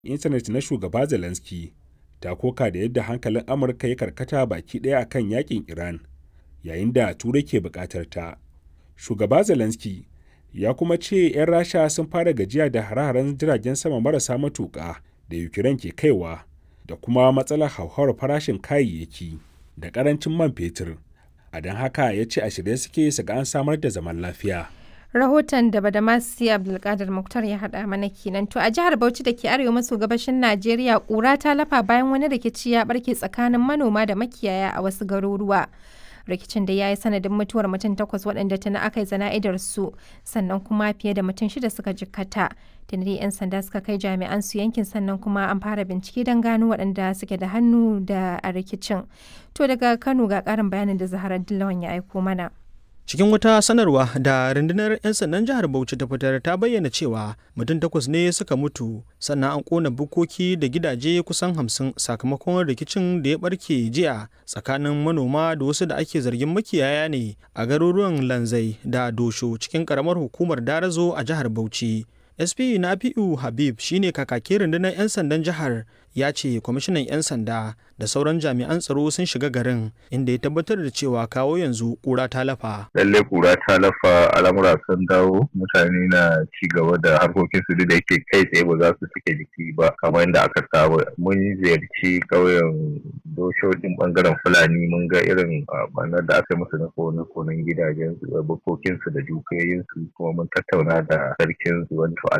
intanet na shugaba Zelensky ta koka da yadda hankalin Amurka ya karkata baki ɗaya a kan yakin Iran, yayin da Turai ke buƙatar ta. Shugaba Zelensky ya kuma ce 'yan Rasha sun fara gajiya da hare-haren jiragen sama marasa matuƙa da Ukraine ke kaiwa da kuma matsalar hauhawar farashin kayayyaki da ƙarancin man fetur. A don haka ya ce a shirye suke su ga an samar da zaman lafiya. rahoton da badamasi abdulkadir muktar ya haɗa mana kenan to a jihar bauchi da ke arewa maso gabashin najeriya ƙura ta lafa bayan wani rikici ya barke tsakanin manoma da makiyaya a wasu garuruwa rikicin da ya yi sanadin mutuwar mutum takwas waɗanda tuni aka yi zana'idar su sannan kuma fiye da mutum shida suka jikkata tuni 'yan sanda suka kai jami'an su yankin sannan kuma an fara bincike don gano waɗanda suke da hannu da a rikicin to daga kano ga ƙarin bayanin da zaharar dillawan ya aiko mana cikin wata sanarwa da rundunar 'yan sandan jihar bauchi ta fitar ta bayyana cewa mutum takwas ne suka mutu sannan an kona bukoki da gidaje kusan hamsin sakamakon rikicin da ya barke jiya tsakanin manoma da wasu da ake zargin makiyaya ne a garuruwan lanzai da dosho cikin karamar hukumar darazo a jihar bauchi sp nafi'u habib shine kakakin rundunar 'yan sandan jihar ya ce kwamishinan 'yan sanda da sauran jami'an tsaro sun shiga garin inda ya tabbatar da cewa kawo yanzu kura ta lafa. Lalle kura ta lafa al'amura sun dawo mutane na ci gaba da harkokin su da yake kai tsaye ba za su suke jiki ba kamar yadda aka saba. Mun ziyarci ƙauyen doshoshin bangaren Fulani mun ga irin banar da aka musu na kone-konen gidajen su bukokin su da dukiyoyin su kuma mun tattauna da sarkin su wato